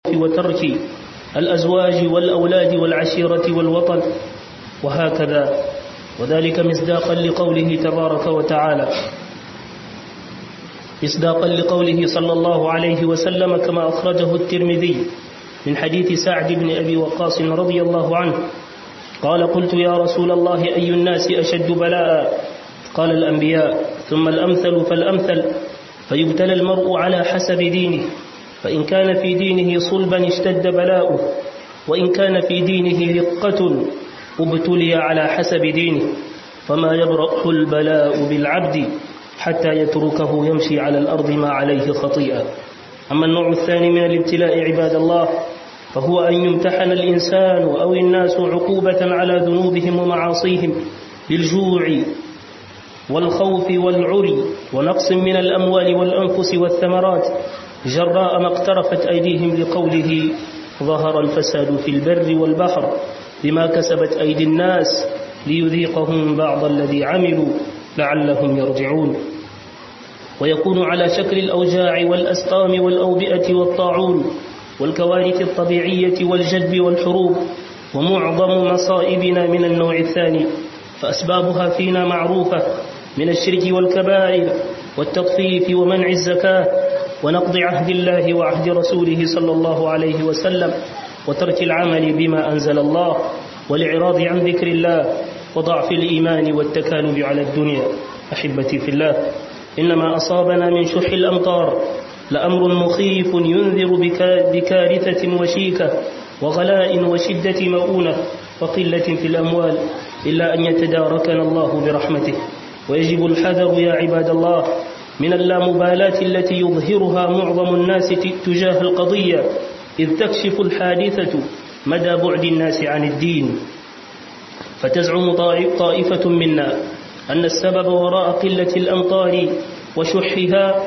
وترك الأزواج والأولاد والعشيرة والوطن وهكذا وذلك مصداقا لقوله تبارك وتعالى مصداقا لقوله صلى الله عليه وسلم كما أخرجه الترمذي من حديث سعد بن أبي وقاص رضي الله عنه قال قلت يا رسول الله أي الناس أشد بلاء قال الأنبياء ثم الأمثل فالأمثل فيبتلى المرء على حسب دينه فإن كان في دينه صلبا اشتد بلاؤه وإن كان في دينه رقة ابتلي على حسب دينه فما يبرأ البلاء بالعبد حتى يتركه يمشي على الأرض ما عليه خطيئة أما النوع الثاني من الابتلاء عباد الله فهو أن يمتحن الإنسان أو الناس عقوبة على ذنوبهم ومعاصيهم بالجوع والخوف والعري ونقص من الأموال والأنفس والثمرات جراء ما اقترفت أيديهم لقوله ظهر الفساد في البر والبحر بما كسبت أيدي الناس ليذيقهم بعض الذي عملوا لعلهم يرجعون ويكون على شكل الأوجاع والأسقام والأوبئة والطاعون والكوارث الطبيعية والجدب والحروب ومعظم مصائبنا من النوع الثاني فأسبابها فينا معروفة من الشرك والكبائر والتطفيف ومنع الزكاة ونقض عهد الله وعهد رسوله صلى الله عليه وسلم وترك العمل بما أنزل الله والإعراض عن ذكر الله وضعف الإيمان والتكالب على الدنيا أحبتي في الله إنما أصابنا من شح الأمطار لأمر مخيف ينذر بكارثة وشيكة وغلاء وشدة مؤونة وقلة في الأموال إلا أن يتداركنا الله برحمته ويجب الحذر يا عباد الله من اللامبالاة التي يظهرها معظم الناس تجاه القضية إذ تكشف الحادثة مدى بعد الناس عن الدين فتزعم طائفة منا أن السبب وراء قلة الأمطار وشحها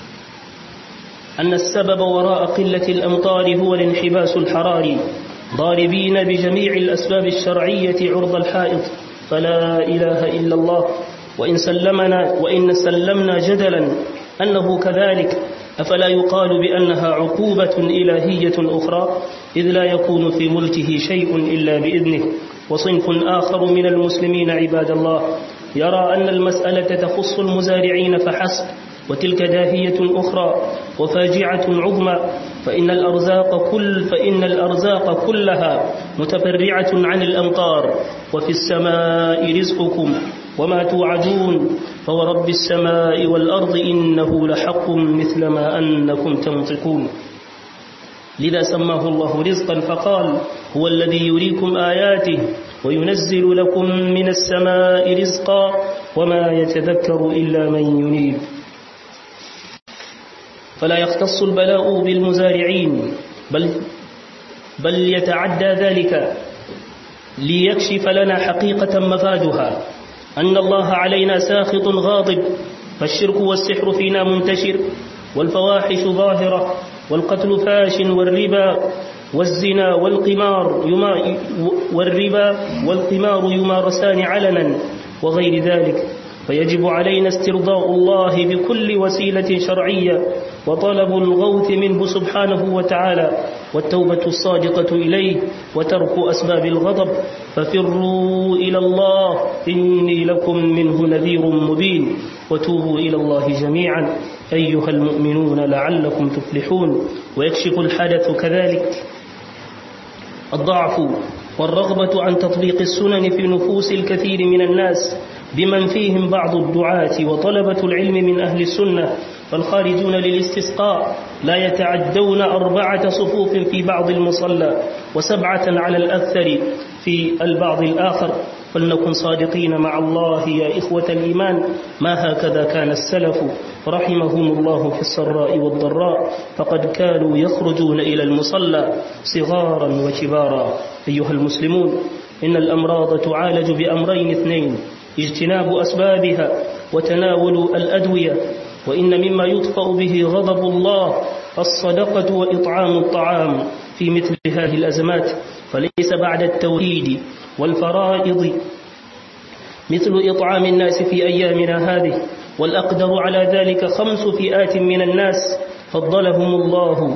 أن السبب وراء قلة الأمطار هو الانحباس الحراري ضاربين بجميع الأسباب الشرعية عرض الحائط فلا إله إلا الله وإن سلمنا وإن سلمنا جدلا أنه كذلك أفلا يقال بأنها عقوبة إلهية أخرى إذ لا يكون في ملكه شيء إلا بإذنه وصنف آخر من المسلمين عباد الله يرى أن المسألة تخص المزارعين فحسب وتلك داهية أخرى وفاجعة عظمى فإن الأرزاق كل فإن الأرزاق كلها متفرعة عن الأمطار وفي السماء رزقكم وما توعدون فورب السماء والأرض إنه لحق مثل ما أنكم تنطقون لذا سماه الله رزقا فقال هو الذي يريكم آياته وينزل لكم من السماء رزقا وما يتذكر إلا من ينيب فلا يختص البلاء بالمزارعين بل, بل يتعدى ذلك ليكشف لنا حقيقة مفادها أن الله علينا ساخط غاضب فالشرك والسحر فينا منتشر والفواحش ظاهرة والقتل فاش والربا والزنا والقمار يما والربا والقمار يمارسان علنا وغير ذلك فيجب علينا استرضاء الله بكل وسيلة شرعية وطلب الغوث منه سبحانه وتعالى والتوبة الصادقة إليه وترك أسباب الغضب ففروا إلى الله إني لكم منه نذير مبين وتوبوا إلى الله جميعا أيها المؤمنون لعلكم تفلحون ويكشف الحدث كذلك الضعف والرغبة عن تطبيق السنن في نفوس الكثير من الناس بمن فيهم بعض الدعاة وطلبة العلم من أهل السنة فالخارجون للاستسقاء لا يتعدون أربعة صفوف في بعض المصلى وسبعة على الأكثر في البعض الآخر فلنكن صادقين مع الله يا إخوة الإيمان ما هكذا كان السلف رحمهم الله في السراء والضراء فقد كانوا يخرجون إلى المصلى صغارا وكبارا أيها المسلمون إن الأمراض تعالج بأمرين اثنين اجتناب أسبابها وتناول الأدوية وإن مما يطفأ به غضب الله الصدقة وإطعام الطعام في مثل هذه الأزمات فليس بعد التوحيد والفرائض مثل إطعام الناس في أيامنا هذه والأقدر على ذلك خمس فئات من الناس فضلهم الله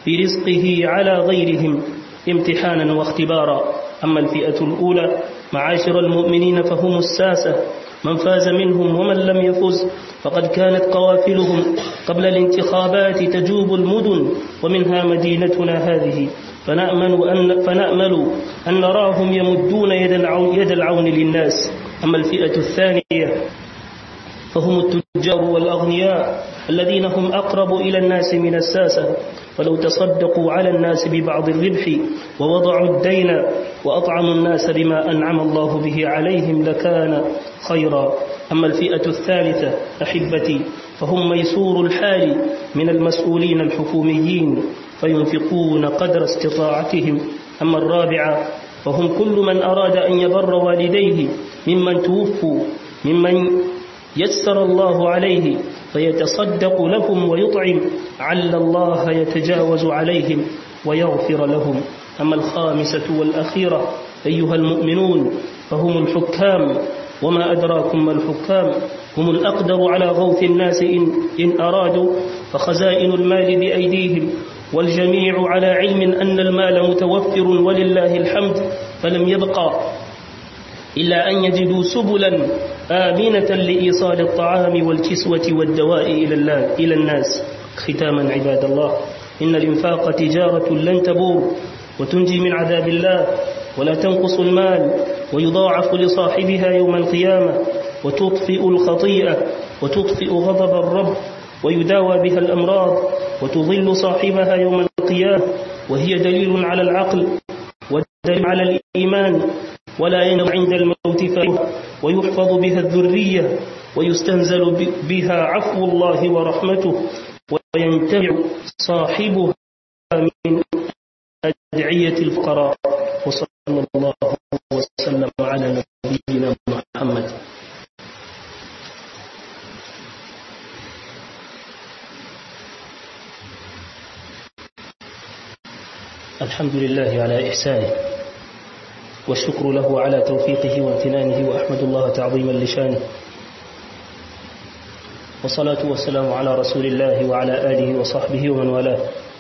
برزقه على غيرهم امتحانا واختبارا أما الفئة الأولى معاشر المؤمنين فهم الساسة من فاز منهم ومن لم يفز فقد كانت قوافلهم قبل الانتخابات تجوب المدن ومنها مدينتنا هذه فنأمل أن, فنأمل أن نراهم يمدون يد العون, يد العون للناس أما الفئة الثانية فهم التجار والأغنياء الذين هم أقرب إلى الناس من الساسة فلو تصدقوا على الناس ببعض الربح ووضعوا الدين وأطعموا الناس بما أنعم الله به عليهم لكان خيرا أما الفئة الثالثة أحبتي فهم ميسور الحال من المسؤولين الحكوميين فينفقون قدر استطاعتهم أما الرابعة فهم كل من أراد أن يبر والديه ممن توفوا ممن يسر الله عليه فيتصدق لهم ويطعم عل الله يتجاوز عليهم ويغفر لهم أما الخامسة والأخيرة أيها المؤمنون فهم الحكام وما أدراكم ما الحكام هم الأقدر على غوث الناس إن, إن أرادوا فخزائن المال بأيديهم والجميع على علم أن المال متوفر ولله الحمد فلم يبقى إلا أن يجدوا سبلا آمنة لإيصال الطعام والكسوة والدواء إلى, إلى الناس ختاما عباد الله إن الإنفاق تجارة لن تبور وتنجي من عذاب الله ولا تنقص المال ويضاعف لصاحبها يوم القيامة وتطفئ الخطيئة وتطفئ غضب الرب ويداوى بها الأمراض وتظل صاحبها يوم القيامة وهي دليل على العقل ودليل على الإيمان ولا ينم عند الموت فيه ويحفظ بها الذرية ويستنزل بها عفو الله ورحمته وينتفع صاحبها من أدعية الفقراء وصلى الله وسلم على نبينا محمد الحمد لله على إحسانه والشكر له على توفيقه وامتنانه وأحمد الله تعظيما لشانه والصلاة والسلام على رسول الله وعلى آله وصحبه ومن والاه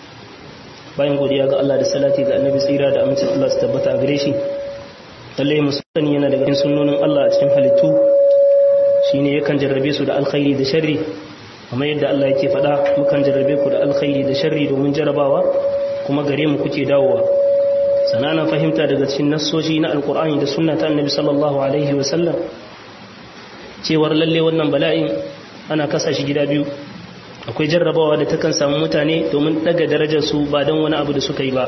bayan godiya ga Allah da salati ga annabi tsira da amincin Allah su tabbata a gare shi lalle musani yana daga cikin sunnonin Allah a cikin halittu shine yakan jarrabe su da alkhairi da sharri amma yadda Allah yake faɗa mukan jarrabe ku da alkhairi da sharri domin jarabawa kuma gare mu kuke dawowa sananan fahimta daga cikin nassoshi na alkur'ani da sunna ta annabi sallallahu alaihi wa sallam cewar lalle wannan bala'in ana kasa shi gida biyu akwai jarrabawa da takan samu mutane domin daga darajarsu ba don wani abu da suka yi ba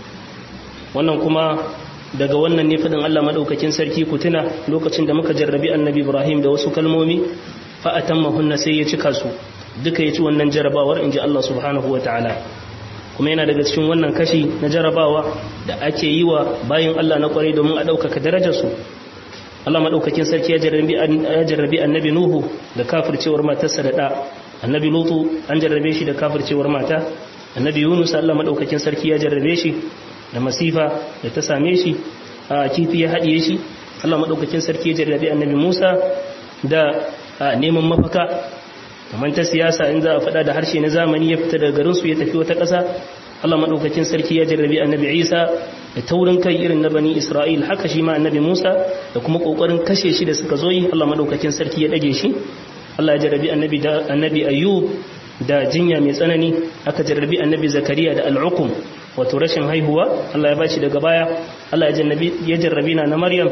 wannan kuma daga wannan ne fadin Allah madaukakin sarki ku tuna lokacin da muka jarrabi annabi Ibrahim da wasu kalmomi fa atammahunna sai ya cika su duka ya ci wannan jarrabawar inji Allah subhanahu wataala kuma yana daga cikin wannan kashi na jarrabawa da ake yi wa bayin Allah na kwarai domin a ɗaukaka darajarsu Allah madaukakin sarki ya jarrabi annabi Nuhu da kafircewar matarsa da ɗa annabi lutu an jarrabe shi da kafircewar mata annabi yunus Allah madaukakin sarki ya jarrabe shi da masifa da ta same shi a kifi ya haɗiye shi Allah madaukakin sarki ya jarrabe annabi musa da neman mafaka kamar ta siyasa in za a faɗa da harshe na zamani ya fita daga garinsu ya tafi wata ƙasa Allah madaukakin sarki ya jarrabe annabi isa da taurin kai irin na bani isra'il haka shi ma annabi musa da kuma ƙoƙarin kashe shi da suka zo yi Allah madaukakin sarki ya ɗage shi Allah ya jarrabi annabi da annabi ayyub da jinya mai tsanani aka jarrabi annabi zakariya da al'uqum wato rashin haihuwa Allah ya bashi daga baya Allah ya jarrabi ya jarrabi na maryam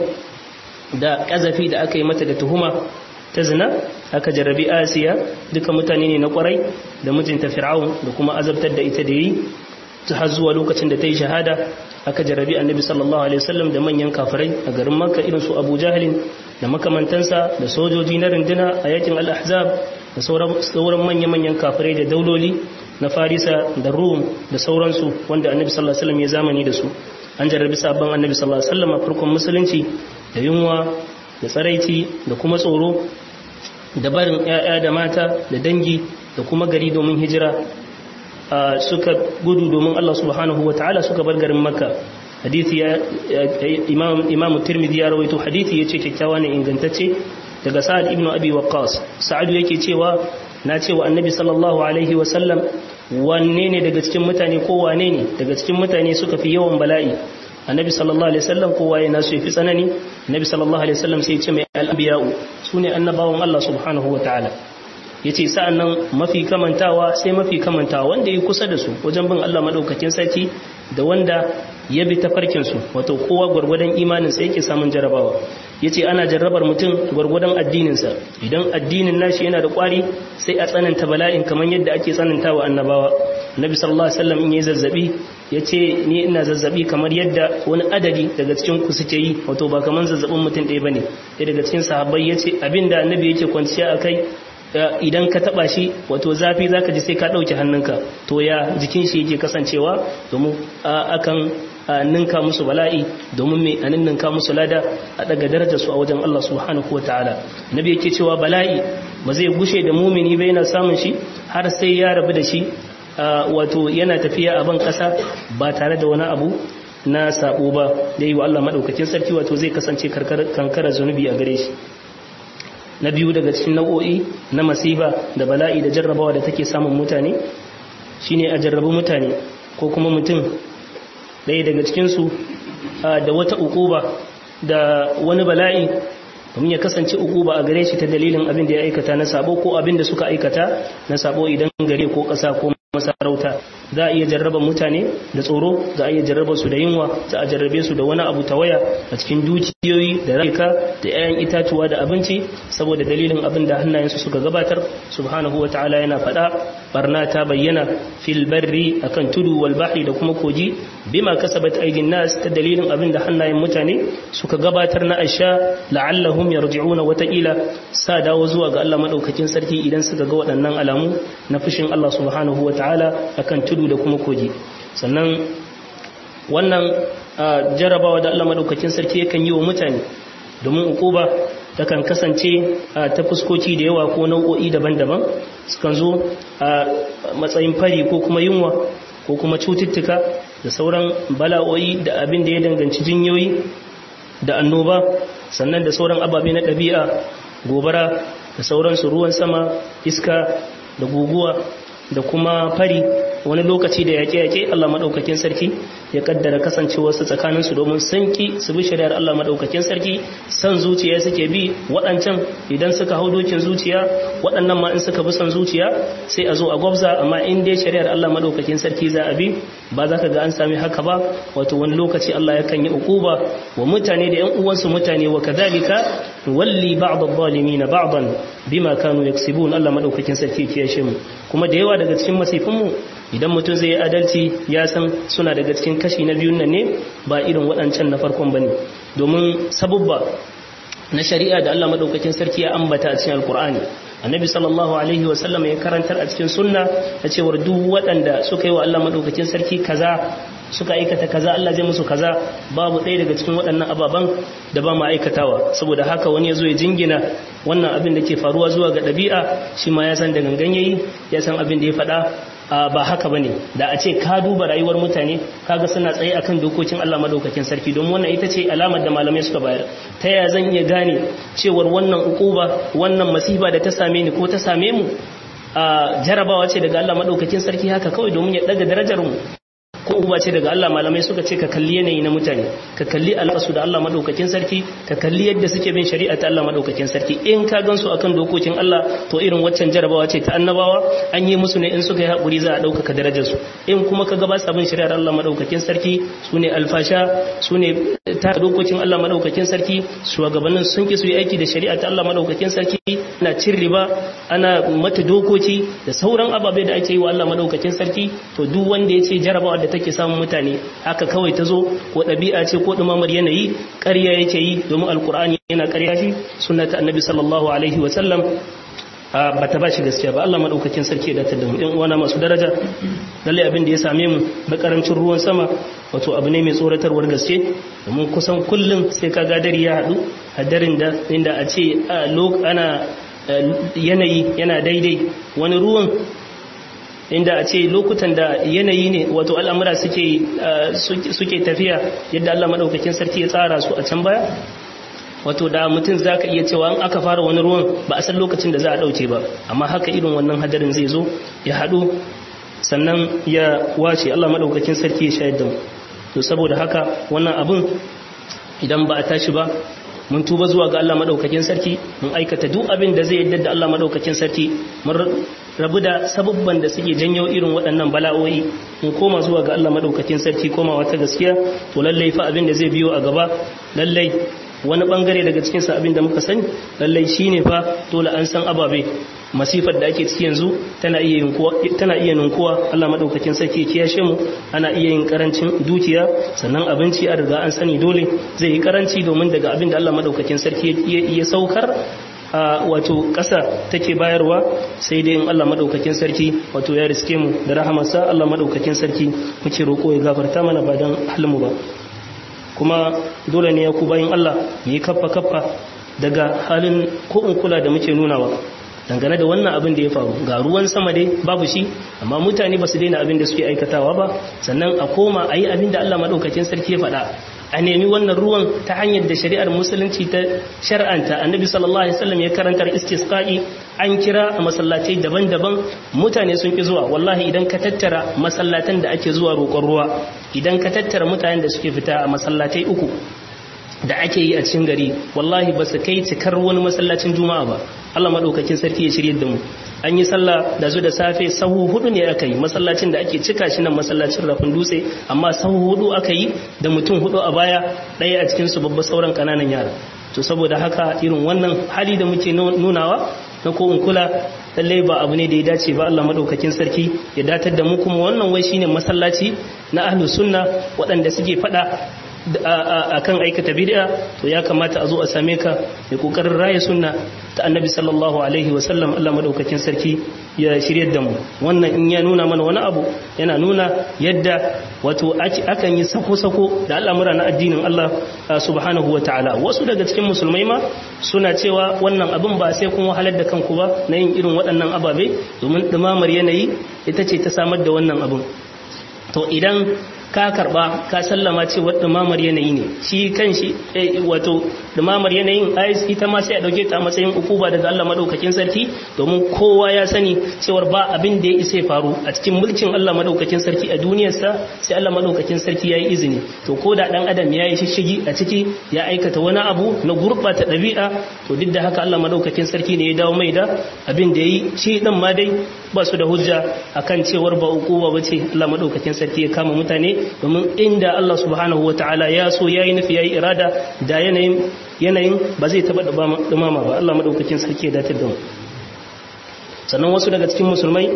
da kazafi da aka yi mata da tuhuma ta zina aka jarrabi asiya duka mutane ne na kwarai da mijinta fir'aun da kuma azabtar da ita da yi har zuwa lokacin da ta yi shahada aka jarrabi annabi sallallahu alaihi wasallam da manyan kafirai a garin makka irin su abu jahalin da makamantansa da sojoji na runduna a yakin al-ahzab da sauran manya-manyan kafirai da dauloli na farisa da rum da sauransu wanda annabi sallallahu alaihi wasallam ya zamani da su an jarrabi sabon annabi sallallahu alaihi wasallam a farkon musulunci da yunwa da tsaraici da kuma tsoro da barin 'ya'ya da mata da dangi da kuma gari domin hijira suka gudu domin Allah subhanahu wa ta'ala suka bar garin makka hadithi ya imam imam tirmidhi ya rawaito hadithi yace kyakkyawa ne ingantacce daga sa'ad ibn abi waqqas sa'ad yake cewa na cewa annabi sallallahu alaihi wa sallam wanne ne daga cikin mutane ko wane ne daga cikin mutane suka fi yawan bala'i annabi sallallahu alaihi wasallam kowa ya nasu yafi tsanani annabi sallallahu alaihi wasallam sai ya ce mai al-anbiya'u sune annabawan Allah subhanahu wataala yace sa'annan mafi kamantawa sai mafi kamantawa wanda ya kusa da su wajen bin Allah madaukakin sarki da wanda ya bi tafarkin su wato kowa gurgurdan imanin sa yake samun jarabawa yace ana jarrabar mutum gurgurdan addinin sa idan addinin nashi yana da kwari sai a tsananta bala'in kamar yadda ake tsanantawa annabawa nabi sallallahu alaihi wasallam in yayi zazzabi yace ni ina zazzabi kamar yadda wani adadi daga cikin ku suke yi wato ba kamar zazzabin mutum ɗaya bane sai daga cikin sahabbai yace abinda annabi yake kwanciya akai idan ka taba shi wato zafi zaka ji sai ka dauke hannunka to ya jikin shi yake kasancewa domin akan ninka musu bala'i domin mai anin ninka musu lada a daga darajar su a wajen Allah subhanahu wataala nabi yake cewa bala'i ba zai gushe da mumini ba yana samun shi har sai ya rabu da shi wato yana tafiya a ban kasa ba tare da wani abu na sabo ba da yi wa Allah madaukakin sarki wato zai kasance kankara zunubi a gare shi na biyu daga cikin nau'o'i na masifa da bala'i da jarrabawa da take samun mutane shine a jarrabu mutane ko kuma mutum ɗaya daga cikinsu da wata ukuba da wani bala'i domin ya kasance ukuba a gare shi ta dalilin abin da ya aikata na sabo ko abin da suka aikata na sabo idan gare ko ƙasa ko masarauta za a iya jarraba mutane da tsoro za a iya jarraba su da yunwa za a jarrabe su da wani abu ta waya a cikin dukiyoyi da rayuka da 'ya'yan itatuwa da abinci saboda dalilin abin da hannayensu suka gabatar subhanahu wa ta'ala yana faɗa barna ta bayyana fil barri akan tudu wal bahri da kuma koji bima kasabat aydin nas ta dalilin abin da hannayen mutane suka gabatar na asha la'allahum yarji'una wataƙila sa dawo zuwa ga Allah madaukakin sarki idan suka ga waɗannan alamu na fushin Allah subhanahu wa ta'ala akan tudu da kuma koji sannan wannan jarabawa da Allah madaukakin sarki yakan yi wa mutane domin ukuba takan kasance ta fuskoki da yawa ko nau'o'i daban-daban sukan zo a matsayin fari ko kuma yunwa ko kuma cututtuka da sauran bala'o'i da abin da ya danganci jinyoyi da annoba sannan da sauran ababe na ɗabi'a gobara da sauransu ruwan sama iska da guguwa da kuma fari wani lokaci da yaƙe-yaƙe Allah maɗaukakin sarki ya kaddara kasancewarsu tsakaninsu domin sanki su bi shari'ar Allah maɗaukakin sarki san zuciya suke bi waɗancan idan suka hau dokin zuciya waɗannan ma in suka bi san zuciya sai a zo a gwabza amma in dai shari'ar Allah maɗaukakin sarki za a bi ba za ka ga an sami haka ba wato wani lokaci Allah yakan yi ukuba wa mutane da 'yan uwansu mutane wa kadhalika walli ba'd adh-dhalimin ba'dan bima kanu yaksibun Allah maɗaukakin sarki ya shi mu kuma da yawa daga cikin masifinmu idan mutum zai yi adalci ya san suna daga cikin kashi na biyun nan ne ba irin waɗancan na farkon ba ne domin sabubba na shari'a da Allah maɗaukakin sarki ya ambata a cikin alkur'ani annabi sallallahu alaihi wasallam ya karantar a cikin sunna ta cewar duk waɗanda suka yi wa Allah maɗaukakin sarki kaza suka aikata kaza Allah zai musu kaza babu ɗaya daga cikin waɗannan ababen da ba mu aikatawa saboda haka wani ya zo ya jingina wannan abin da ke faruwa zuwa ga ɗabi'a shi ma ya san da gangan yayi ya san abin da ya faɗa ba haka bane da a ce ka duba rayuwar mutane kaga suna tsaye akan dokokin Allah madaukakin sarki don wannan ita ce alamar da malamai suka bayar ta ya zan iya gane cewar wannan ukuba wannan masifa da ta same ni ko ta same mu jarabawa ce daga Allah madaukakin sarki haka kawai domin ya daga darajar mu ko uba ce daga Allah malamai suka ce ka kalli yanayi na mutane ka kalli alƙasu da Allah madaukakin sarki ka kalli yadda suke bin shari'a ta Allah madaukakin sarki in ka gansu akan dokokin Allah to irin waccan jarabawa ce ta annabawa an yi musu ne in suka yi haƙuri za a ɗaukaka darajar su in kuma ka ga ba sa bin shari'ar Allah madaukakin sarki su ne alfasha su ne ta dokokin Allah madaukakin sarki shugabannin sun ki su yi aiki da shari'a ta Allah madaukakin sarki ana cin riba ana mata dokoki da sauran ababe da ake yi wa Allah madaukakin sarki to duk wanda ya ce jarabawa da take samun mutane haka kawai ta zo ko ɗabi'a ce ko ɗumamar yanayi ƙarya yake yi domin alkur'ani yana ƙarya shi sunnata annabi sallallahu alaihi wa sallam ba ta ba shi gaskiya ba Allah madaukakin sarki da ta da mu ɗan uwana masu daraja lalle abin da ya same mu na karancin ruwan sama wato abu ne mai tsoratarwar gaske domin kusan kullum sai ka ga dare ya haɗu hadarin da inda a ce ana yanayi yana daidai wani ruwan inda a ce lokutan da yanayi ne wato al'amura suke tafiya yadda Allah maɗaukakin sarki ya tsara su a can baya wato da mutum za ka iya cewa an aka fara wani ruwan ba a san lokacin da za a ɗauke ba amma haka irin wannan hadarin zai zo ya haɗu sannan ya wace Allah madaukakin sarki ya shayar da mu to saboda haka wannan abun idan ba a tashi ba mun tuba zuwa ga Allah madaukakin sarki mun aikata duk abin da zai yadda da Allah madaukakin sarki mun rabu da sabubban da suke janyo irin waɗannan bala'o'i mun koma zuwa ga Allah madaukakin sarki komawa ta gaskiya to lallai fa abin da zai biyo a gaba lallai wani bangare daga cikin sa abin da muka sani lallai shine fa dole an san ababe masifar da ake ciki yanzu tana iya yinkuwa tana iya ninkuwa Allah madaukakin sarki ya kiyashe mu ana iya yin karancin dukiya sannan abinci a riga an sani dole zai yi karanci domin daga abin da Allah madaukakin sarki ya saukar a wato ƙasa take bayarwa sai dai in Allah madaukakin sarki wato ya riske mu da rahamarsa Allah madaukakin sarki muke roƙo ya gafarta mana ba dan halmu ba kuma dole ne ya ku bayin Allah mu yi kaffa kaffa daga halin ko in kula da muke nunawa dangane da wannan abin da ya faru ga ruwan sama dai babu shi amma mutane ba su daina abin da suke aikatawa ba sannan a koma a yi abin da Allah maɗaukakin sarki ya faɗa a nemi wannan ruwan ta hanyar da shari'ar musulunci ta shar'anta annabi sallallahu alaihi wasallam ya karantar istisqa'i an kira a masallatai daban-daban mutane sun ki zuwa wallahi idan ka tattara masallatan da ake zuwa roƙon ruwa idan ka tattara mutanen da suke fita a masallatai uku da ake yi a cikin gari wallahi ba su kai cikar wani masallacin juma'a ba Allah madaukakin sarki ya shirye da mu an yi sallah da zu da safe sahu hudu ne aka yi masallacin da ake cika shi nan masallacin rafin dutse amma sahu hudu aka yi da mutum hudu a baya ɗaya a cikin su babba sauran kananan yara to saboda haka irin wannan hali da muke nunawa na ko in kula lallai ba abu ne da ya dace ba Allah madaukakin sarki ya datar da mu kuma wannan wai shine masallaci na ahlus sunna waɗanda suke fada a kan aikata bid'a to ya kamata a zo a same ka mai kokarin raya sunna ta annabi sallallahu alaihi wasallam Allah madaukakin sarki ya shiryar da mu wannan in ya nuna mana wani abu yana nuna yadda wato akan yi sako-sako da al'amura na addinin Allah subhanahu wa ta'ala wasu daga cikin musulmai ma suna cewa wannan abin ba sai kun wahalar da kanku ba na yin irin waɗannan ababe domin ɗumamar yanayi ita ce ta samar da wannan abin to idan ka karba ka sallama cewa dumamar yanayi ne shi kan shi wato dumamar yanayin ayis ita ma sai a dauke ta a matsayin ukuba daga Allah madaukakin sarki domin kowa ya sani cewar ba abin da ya isa faru a cikin mulkin Allah madaukakin sarki a duniyarsa sai Allah madaukakin sarki yayi izini to ko da dan adam yayi shishigi a ciki ya aikata wani abu na gurbata dabi'a to duk da haka Allah madaukakin sarki ne ya dawo mai da abin da yayi shi dan ma dai ba su da hujja akan cewar ba ukuba bace Allah madaukakin sarki ya kama mutane domin inda Allah subhanahu wa ta'ala ya so yayi nufi yayi irada da yanayin yanayin ba zai taba dumama ba Allah madaukakin sarki ya datar da mu sannan wasu daga cikin musulmai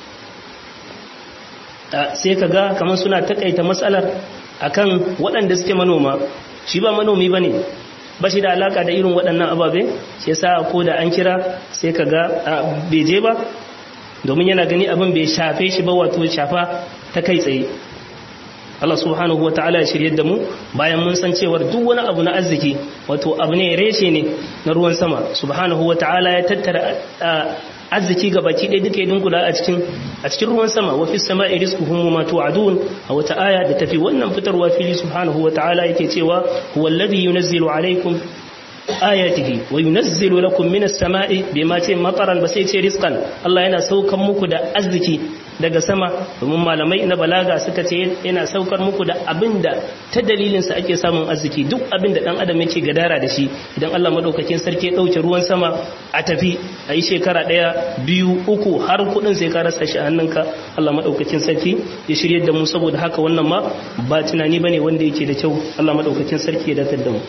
sai ka ga kamar suna takaita matsalar akan waɗanda suke manoma shi ba manomi bane ba shi da alaka da irin waɗannan ababe shi yasa ko da an kira sai ka ga bai je ba domin yana gani abin bai shafe shi ba wato shafa ta kai tsaye Allah subhanahu wa ta'ala ya shirye da mu bayan mun san cewar duk wani abu na arziki wato abu ne reshe ne na ruwan sama subhanahu wa ta'ala ya tattara arziki ga baki ɗaya duka idin kula a cikin a cikin ruwan sama wa fi sama'i rizquhum ma tu'adun a wata aya da tafi wannan fitarwa fili subhanahu wa ta'ala yake cewa huwa alladhi yunazzilu alaykum ayatihi wa yunazzilu lakum minas sama'i bima ce mataran ba sai ce rizqan Allah yana saukan muku da arziki daga sama domin malamai na balaga suka ce yana saukar muku da abinda ta dalilinsa ake samun arziki duk abinda dan adam yake gadara da shi idan Allah madaukakin sarki ya dauke ruwan sama a tafi a yi shekara daya biyu uku har kudin sai ka rasa shi a hannunka Allah madaukakin sarki ya shirye da mu saboda haka wannan ma ba tunani bane wanda yake da kyau Allah madaukakin sarki ya datar da mu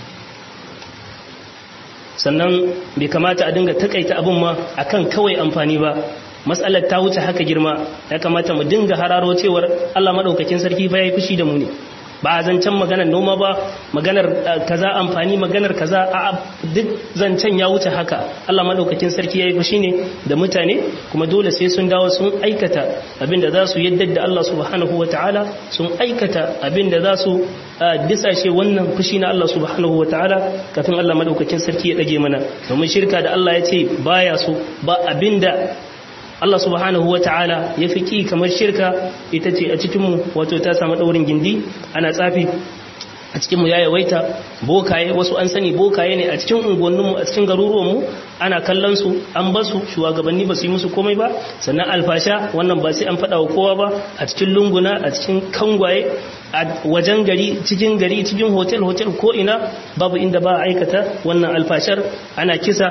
sannan bai kamata a dinga takaita abin ma akan kawai amfani ba matsalar ta wuce haka girma ya kamata mu dinga hararo cewar Allah madaukakin sarki fa yayi fushi da mu ne ba a zancen maganar noma ba maganar kaza amfani maganar kaza a duk zancen ya wuce haka Allah madaukakin sarki yayi fushi ne da mutane kuma dole sai sun dawo sun aikata abinda za su yadda da Allah subhanahu wataala sun aikata abinda za su disashe wannan fushi na Allah subhanahu wataala kafin Allah madaukakin sarki ya dage mana domin shirka da Allah ya ce baya so ba abinda Allah subhanahu wa ta'ala ya fi ƙi kamar shirka ita ce a cikinmu wato ta samu ɗaurin gindi ana tsafi a cikinmu ya yawaita bokaye wasu an sani bokaye ne a cikin unguwanninmu a cikin garuruwanmu ana kallon su an basu shugabanni ba su yi musu komai ba sannan alfasha wannan ba sai an faɗa wa kowa ba a cikin lunguna a cikin kangwaye a wajen gari cikin gari cikin hotel hotel ko ina babu inda ba a aikata wannan alfashar ana kisa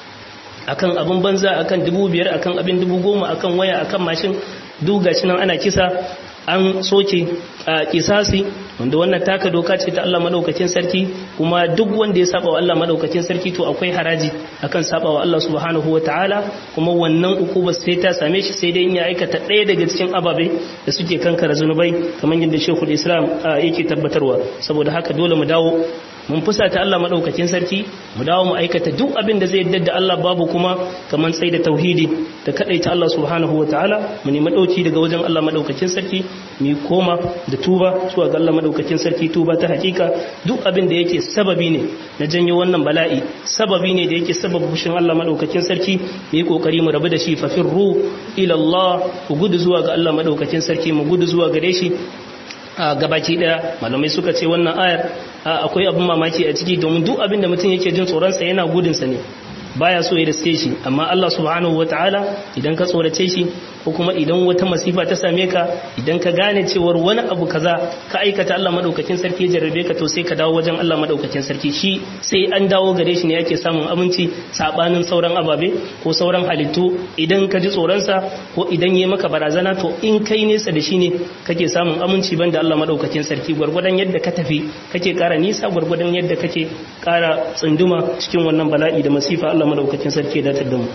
akan abin banza akan dubu biyar akan abin dubu goma akan waya akan mashin duk gashi nan ana kisa an soke a kisasi wanda wannan taka doka ce ta Allah madaukakin sarki kuma duk wanda ya saba wa Allah madaukakin sarki to akwai haraji akan saba wa Allah subhanahu wataala kuma wannan ukuba sai ta same shi sai dai in ya aikata ɗaya daga cikin ababe da suke kankara zunubai kamar yadda Sheikhul Islam yake tabbatarwa saboda haka dole mu dawo mun fusata Allah madaukakin sarki mu dawo mu aikata duk abin da zai yadda da Allah babu kuma kaman tsaye da tauhidi da kadaita Allah subhanahu wataala mu nemi dauki daga wajen Allah madaukakin sarki mu koma da tuba zuwa ga Allah madaukakin sarki tuba ta hakika duk abin da yake sababi ne na janyo wannan bala'i sababi ne da yake sababa fushin Allah madaukakin sarki mu yi kokari mu rabu da shi fa firru ila Allah ku gudu zuwa ga Allah madaukakin sarki mu gudu zuwa gare shi a gabaki daya malamai suka ce wannan ayar akwai abin mamaki a ciki domin duk abin da mutum yake jin tsoronsa yana gudunsa ne baya so ya riske shi amma Allah subhanahu wataala idan ka tsorace shi ko kuma idan wata masifa ta same ka idan ka gane cewar wani abu kaza ka aikata Allah madaukakin sarki ya jarrabe ka to sai ka dawo wajen Allah madaukakin sarki shi sai an dawo gare shi ne yake samun aminci sabanin sauran ababe ko sauran halittu idan ka ji tsoronsa ko idan yi maka barazana to in kai nesa da shi ne kake samun aminci banda Allah madaukakin sarki gwargwadon yadda ka tafi kake kara nisa gwargwadon yadda kake kara tsunduma cikin wannan bala'i da masifa Allah madaukakin sarki ya datar da mu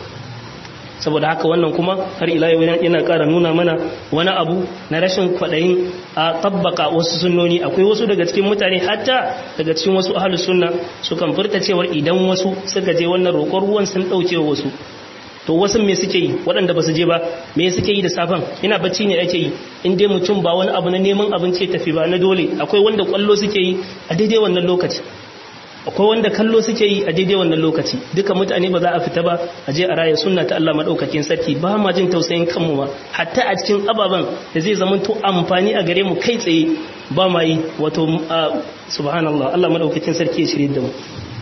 saboda haka wannan kuma har ila yau yana ƙara nuna mana wani abu na rashin kwaɗayin a tabbaka wasu sunnoni akwai wasu daga cikin mutane hatta daga cikin wasu ahlus sunna sukan furta cewar idan wasu suka je wannan roƙon ruwan sun ɗauke wasu to wasu me suke yi waɗanda ba su je ba me suke yi da safan ina bacci ne ake yi in dai mutum ba wani abu na neman abinci ya tafi ba na dole akwai wanda kwallo suke yi a daidai wannan lokaci akwai wanda kallo suke yi a daidai wannan lokaci duka mutane ba za a fita ba a je a raya sunna ta Allah madaukakin sarki ba ma jin tausayin kanmu ma hatta a cikin ababan da zai zama to amfani a gare mu kai tsaye ba ma yi wato subhanallah Allah madaukakin sarki ya shirye da mu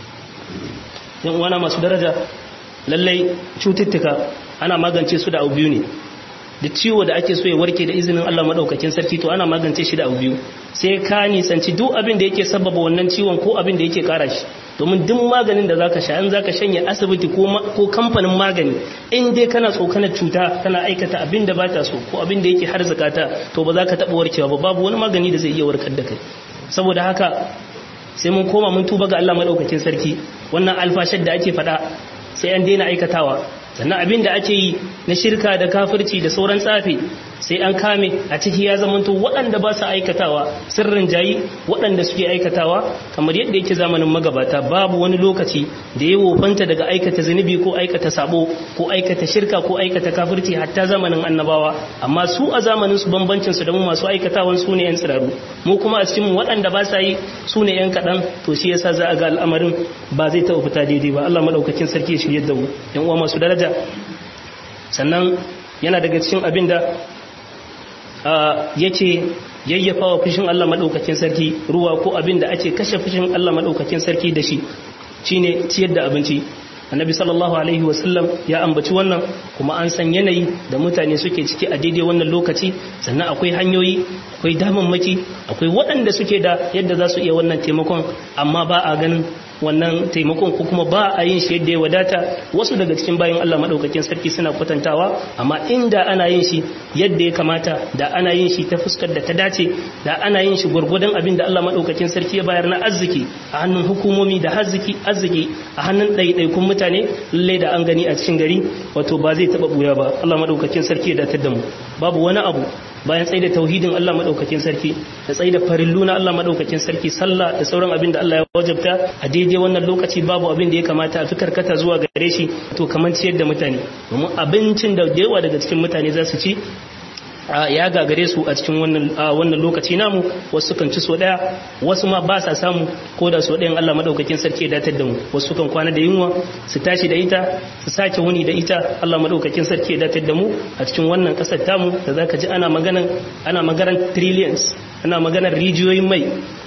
yan uwana masu daraja lallai cututtuka ana magance su da abu biyu ne da ciwo da ake so ya warke da izinin Allah madaukakin sarki to ana magance shi da abu biyu sai ka nisanci duk abin da yake sababa wannan ciwon ko abin da yake kara shi domin duk maganin da zaka sha in zaka shanye asibiti ko ko kamfanin magani in dai kana tsokanar cuta kana aikata abin da bata so ko abin da yake harzuka ta to ba za ka taba warkewa ba babu wani magani da zai iya warkar da kai saboda haka sai mun koma mun tuba ga Allah madaukakin sarki wannan alfashar da ake faɗa sai an daina aikatawa sannan abin da ake yi na shirka da kafirci da sauran tsafi sai an kame a ciki ya zamanto waɗanda ba su aikatawa sirrin jayi waɗanda suke aikatawa kamar yadda yake zamanin magabata babu wani lokaci da ya wofanta daga aikata zunubi ko aikata sabo ko aikata shirka ko aikata kafirci hatta zamanin annabawa amma su a zamanin su bambancin su da mu masu aikatawan su ne yan tsiraru mu kuma a cikin waɗanda ba sa yi su ne yan kaɗan to shi yasa za a ga al'amarin ba zai taɓa fita daidai ba Allah madaukakin sarki ya shirye da mu yan uwa masu daraja sannan yana daga cikin abin da yake yayyafa wa fushin Allah maɗaukakin sarki ruwa ko abin da ake kashe fushin Allah maɗaukakin sarki da shi shine ciyar da abinci annabi sallallahu alaihi wasallam ya ambaci wannan kuma an san yanayi da mutane suke ciki a daidai wannan lokaci sannan akwai hanyoyi akwai damammaki akwai waɗanda suke da yadda za su iya wannan taimakon amma ba a ganin wannan taimakon ko kuma ba a yin shi yadda ya wadata wasu daga cikin bayan Allah madaukakin sarki suna kwatantawa amma inda ana yin shi yadda ya kamata da ana yin shi ta fuskar da ta dace da ana yin shi gwargwadon abin da Allah madaukakin sarki ya bayar na arziki a hannun hukumomi da arziki arziki a hannun ɗaiɗaikun mutane lallai da an gani a cikin gari wato ba zai taɓa buya ba Allah madaukakin sarki ya datar da mu babu wani abu bayan tsaye da tauhidin Allah madaukakin sarki da tsaye da farillu na Allah madaukakin sarki sallah da sauran abin da Allah ya wajabta a daidai wannan lokaci babu abin da ya kamata a fi karkata zuwa gare shi to kamar ciyar da mutane domin abincin da yawa daga cikin mutane za su ci ya gagare su a cikin wannan lokaci namu wasu kan ci so daya wasu ma ba sa samu ko da so ɗayan Allah madaukakin sarki ya datar da mu wasu kan kwana da yunwa su tashi da ita su sake wuni da ita Allah madaukakin sarki ya datar da mu a cikin wannan kasar tamu da zaka ji ana maganan ana maganar trillions ana maganar rijiyoyin mai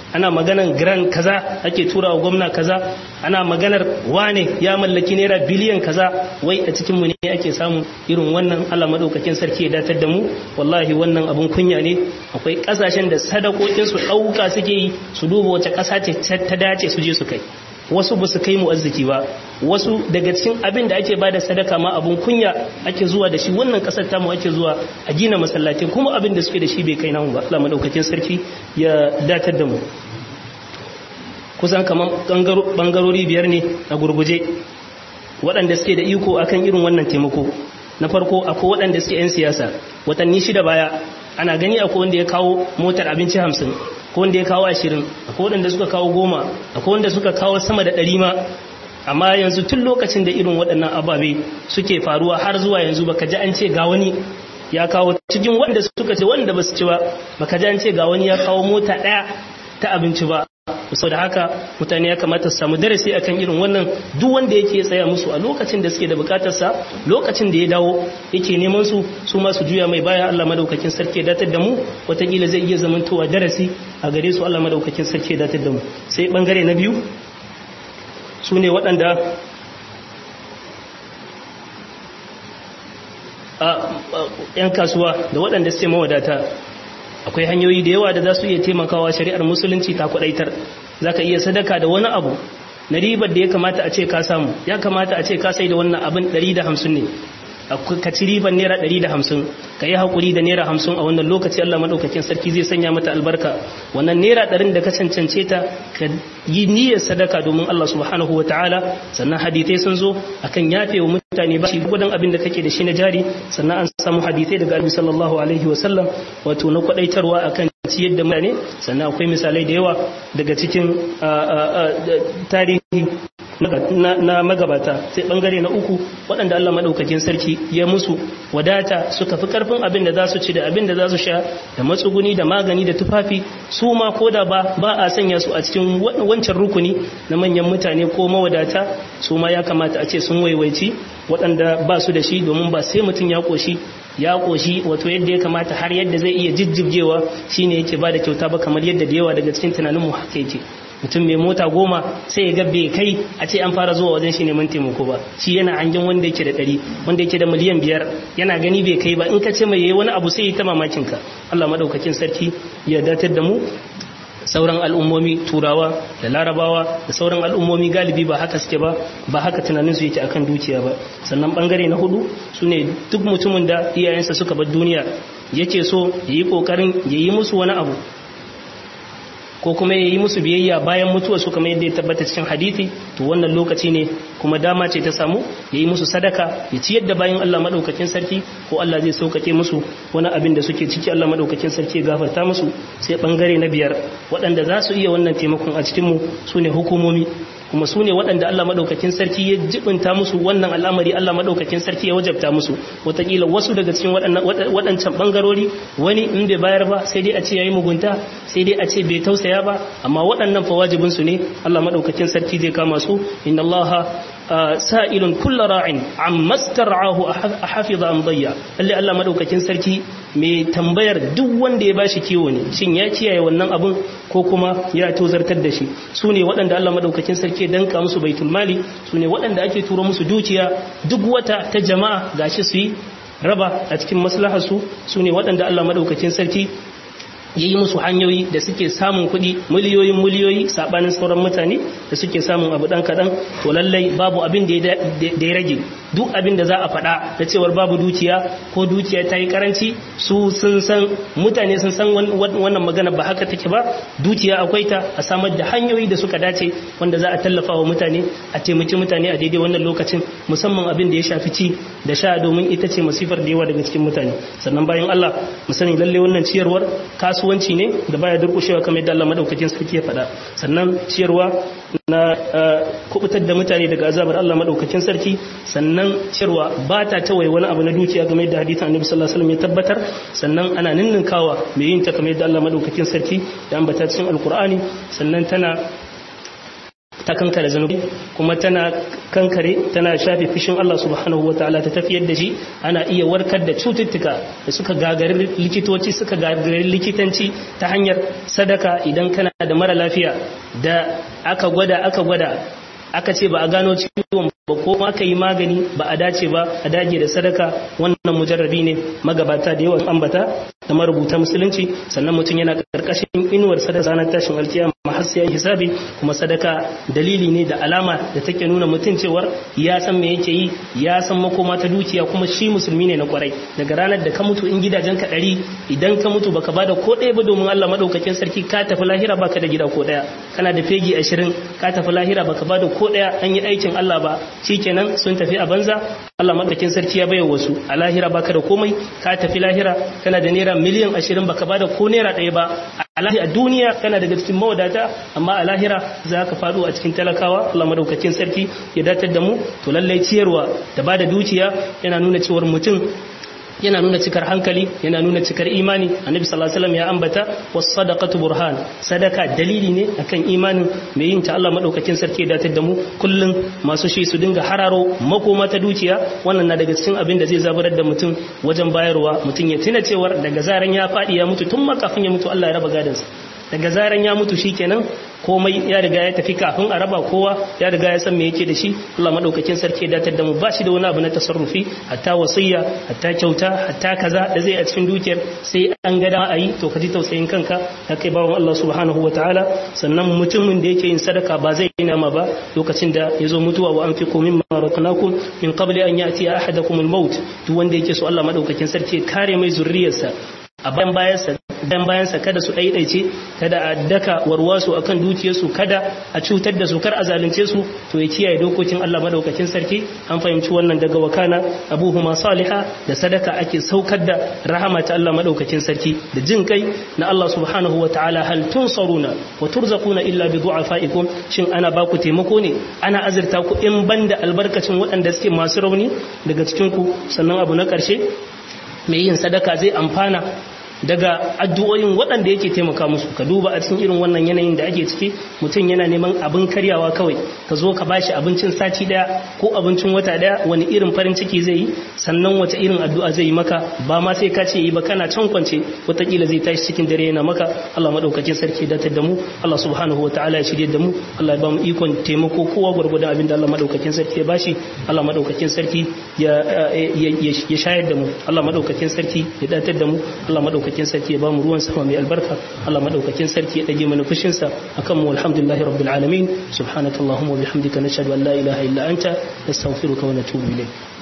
ana maganar grand kaza ake tura wa gwamna kaza ana maganar wane ya mallaki naira biliyan kaza wai a cikin mu ne ake samu irin wannan Allah madaukakin sarki ya datar da mu wallahi wannan abun kunya ne akwai kasashen da sadakokin su dauka suke yi su duba wace kasa ce ta dace su je su kai wasu ba su kai mu arziki ba wasu daga cikin abin da ake bada sadaka ma abun kunya ake zuwa da shi wannan kasar tamu ake zuwa a gina masallatai kuma abin da suke da shi bai kai namu ba Allah madaukakin sarki ya datar da mu kusan kamar bangarori biyar ne a gurguje waɗanda suke da iko akan irin wannan taimako na farko akwai waɗanda suke 'yan siyasa watanni shida baya ana gani akwai wanda ya kawo motar abinci hamsin akwai wanda ya kawo ashirin akwai waɗanda suka kawo goma akwai wanda suka kawo sama da ɗari ma amma yanzu tun lokacin da irin waɗannan ababe suke faruwa har zuwa yanzu baka ji an ce ga wani ya kawo cikin wanda suka ce wanda ba su ci ba baka ji an ce ga wani ya kawo mota ɗaya ta abinci ba sau da haka mutane ya kamata su samu darasi akan irin wannan duk wanda yake tsaya musu a lokacin da suke da bukatarsa lokacin da ya dawo yake neman su su ma su juya mai baya Allah madaukakin sarki ya datar da mu watakila zai iya zamantowa darasi a gare su Allah madaukakin sarki ya datar da mu sai bangare na biyu su ne waɗanda a 'yan kasuwa da waɗanda suke mawadata akwai hanyoyi da yawa da za su iya taimakawa shari'ar musulunci ta kwadaitar za ka iya sadaka da wani abu na ribar da ya kamata a ce ka samu ya kamata a ce ka sai da wannan abin 150 ne ka ci ribar naira 150 ka yi haƙuri da naira 50 a wannan lokaci Allah maɗaukakin sarki zai sanya mata albarka wannan naira ɗarin da ka cancance ta ka yi niyyar sadaka domin Allah subhanahu wa ta'ala sannan hadithai sun zo akan yafe wa mutane ba shi gudan abin da kake da shi na jari sannan an samu hadithai daga Annabi sallallahu alaihi wa sallam wato na kwadaitarwa akan ciyar da mutane sannan akwai misalai da yawa daga cikin tarihi na magabata sai bangare na uku waɗanda Allah maɗaukakin sarki ya musu wadata suka fi karfin abin da za su ci da abin da za su sha da matsuguni da magani da tufafi su ma ko da ba ba a sanya su a cikin wancan rukuni na manyan mutane ko mawadata su ma ya kamata a ce sun waiwaici waɗanda ba su da shi domin ba sai mutum ya ƙoshi ya ƙoshi wato yadda ya kamata har yadda zai iya jijjibgewa shine yake ba da kyauta ba kamar yadda da yawa daga cikin tunaninmu haka yake mutum mai mota goma sai ya gabbe kai a ce an fara zuwa wajen shi neman taimako ba shi yana hangen wanda yake da ɗari wanda yake da miliyan biyar yana gani bai kai ba in ka ce mai yayi wani abu sai ya ta mamakin ka Allah madaukakin sarki ya datar da mu sauran al'ummomi turawa da larabawa da sauran al'ummomi galibi ba haka suke ba ba haka tunanin su yake akan dukiya ba sannan bangare na hudu sune duk mutumin da iyayensa suka bar duniya yake so yayi kokarin yayi musu wani abu ko kuma ya yi musu biyayya bayan mutuwa su kamar yadda ya tabbata cikin hadithi to wannan lokaci ne kuma dama ce ta samu ya yi musu sadaka ya ci yadda bayan Allah maɗaukakin sarki ko Allah zai sauƙaƙe musu wani abin da suke ciki Allah maɗaukakin sarki ya gafarta musu sai ɓangare na biyar waɗanda za su iya wannan taimakon a cikinmu su ne hukumomi kuma su ne waɗanda Allah maɗaukakin sarki ya jibinta musu wannan al'amari Allah maɗaukakin sarki ya wajabta musu wataƙila wasu daga cikin waɗancan ɓangarori wani in bai bayar ba sai dai a ce ya yi mugunta sai dai a ce bai tausaya ba amma waɗannan fa wajibinsu ne Allah maɗaukakin sarki zai kama su inna Allah sa'ilun kulla ra'in amma star'ahu a hafiza am dayya lalle Allah maɗaukakin sarki mai tambayar duk wanda ya bashi kiwo ne shin ya kiyaye wannan abun ko kuma ya tozartar da shi su ne waɗanda Allah maɗaukakin sarki ya danka musu baitul mali su ne waɗanda ake turo musu dukiya duk wata ta jama'a gashi su yi raba a cikin maslaharsu su ne waɗanda Allah maɗaukakin sarki ya yi musu hanyoyi da suke samun kuɗi miliyoyin miliyoyi saɓanin sauran mutane da suke samun abu ɗan kaɗan to lallai babu abin da ya rage duk abin da za a faɗa da cewar babu dukiya ko dukiya ta yi karanci su sun san mutane sun san wannan magana ba haka take ba dukiya akwai ta a samar da hanyoyi da suka dace wanda za a tallafa wa mutane a taimaki mutane a daidai wannan lokacin musamman abin da ya shafi ci da sha domin ita ce masifar da yawa daga cikin mutane sannan bayan Allah mu sani lalle wannan ciyarwar kasuwanci ne da baya durkushewa kamar yadda Allah madaukakin sarki ya faɗa sannan ciyarwa na kubutar da mutane daga azabar Allah madaukakin sarki sannan ciyarwa ba ta tawaye wani abu na dukiya game da hadisin Annabi sallallahu alaihi wasallam ya tabbatar sannan ana ninninkawa mai yin ta kamar yadda Allah madaukakin sarki ya ambata cikin alkur'ani sannan tana ta kankare zanubi kuma tana kankare tana shafe fishin Allah subhanahu wa ta'ala ta tafiyar da shi ana iya warkar da cututtuka da suka gagari likitoci suka gagari likitanci ta hanyar sadaka idan kana da mara lafiya da aka gwada aka gwada aka ce ba a gano ciwon ba ko aka yi magani ba a dace ba a dage da sadaka wannan mujarrabi ne magabata da yawan ambata da marubuta musulunci sannan mutum yana karkashin inuwar sadaka ranar tashin alkiyama har sai hisabi kuma sadaka dalili ne da alama da take nuna mutum cewar ya san me yake yi ya san makoma ta dukiya kuma shi musulmi ne na kwarai daga ranar da ka mutu in gidajen ka ɗari idan ka mutu baka bada ko ɗaya ba domin Allah madaukakin sarki ka tafi lahira baka da gida ko ɗaya kana da fegi ashirin ka tafi lahira baka bada ko ɗaya an yi aikin Allah ba shikenan sun tafi a banza Allah madaukakin sarki ya bayar wasu a lahira baka da komai ka tafi lahira kana da naira miliyan ashirin baka bada ko naira ɗaya ba a duniya kana daga cikin mawadata amma a lahira za ka faɗo a cikin talakawa Allah madaukakin sarki ya datar da mu to lallai ciyarwa da bada dukiya yana nuna cewar mutum yana nuna cikar hankali yana nuna cikar imani annabi sallallahu alaihi wasallam ya ambata was sadaqatu burhan sadaka dalili ne akan imanin mai yin ta Allah madaukakin sarki da ta da mu kullun masu shi su dinga hararo makoma ta dukiya wannan na daga cikin abin da zai zaburar da mutum wajen bayarwa mutum ya tuna cewar daga zaran ya fadi ya mutu tun makafin ya mutu Allah ya raba gadansa daga zaran ya mutu shikenan komai ya riga ya tafi kafin a raba kowa ya riga ya san me yake da shi Allah madaukakin sarki ya datar da mu ba shi da wani abu na tasarrufi hatta wasiyya hatta kyauta hatta kaza da zai a cikin dukiyar sai an ga da ayi to ka ji tausayin kanka ka kai bawon Allah subhanahu wataala sannan mutumin da yake yin sadaka ba zai yi nama ba lokacin da ya zo mutuwa wa anfiqu mimma razaqnakum min qabli an ya'ti ahadakum al-maut duk wanda yake so Allah madaukakin sarki ya kare mai zurriyarsa a bayan bayansa dan bayansa kada su ɗaiɗaice kada a daka warwasu akan dukiyarsu kada a cutar da su kar a zalunce su to ya kiyaye dokokin Allah madaukakin sarki an fahimci wannan daga wakana abuhuma saliha da sadaka ake saukar da rahama ta Allah madaukakin sarki da jin kai na Allah subhanahu wataala hal tunsaruna wa turzaquna illa bi du'afaikum shin ana baku taimako ne ana azurta ku in banda albarkacin waɗanda suke masu rauni daga cikin ku sannan abu na ƙarshe mai yin sadaka zai amfana daga addu'o'in waɗanda yake taimaka musu ka duba a cikin irin wannan yanayin da ake ciki mutum yana neman abin karyawa kawai ka zo ka bashi abincin sati daya ko abincin wata daya wani irin farin ciki zai yi sannan wata irin addu'a zai yi maka ba ma sai ka ce yi ba kana can kwance wataƙila zai tashi cikin dare yana maka Allah madaukakin sarki datar da mu Allah subhanahu wa ta'ala ya shirye da mu Allah ya ba mu ikon taimako kowa gwargwadon abin da Allah madaukakin sarki ya bashi Allah madaukakin sarki ya ya shayar da mu Allah madaukakin sarki ya datar da mu Allah madaukakin madaukakin sarki ya bamu ruwan sama mai albarka Allah madaukakin sarki ya dage mana fushin sa akan mu alhamdulillahi rabbil alamin subhanakallahumma wa bihamdika nashhadu an la ilaha illa anta nastaghfiruka wa natubu ilayk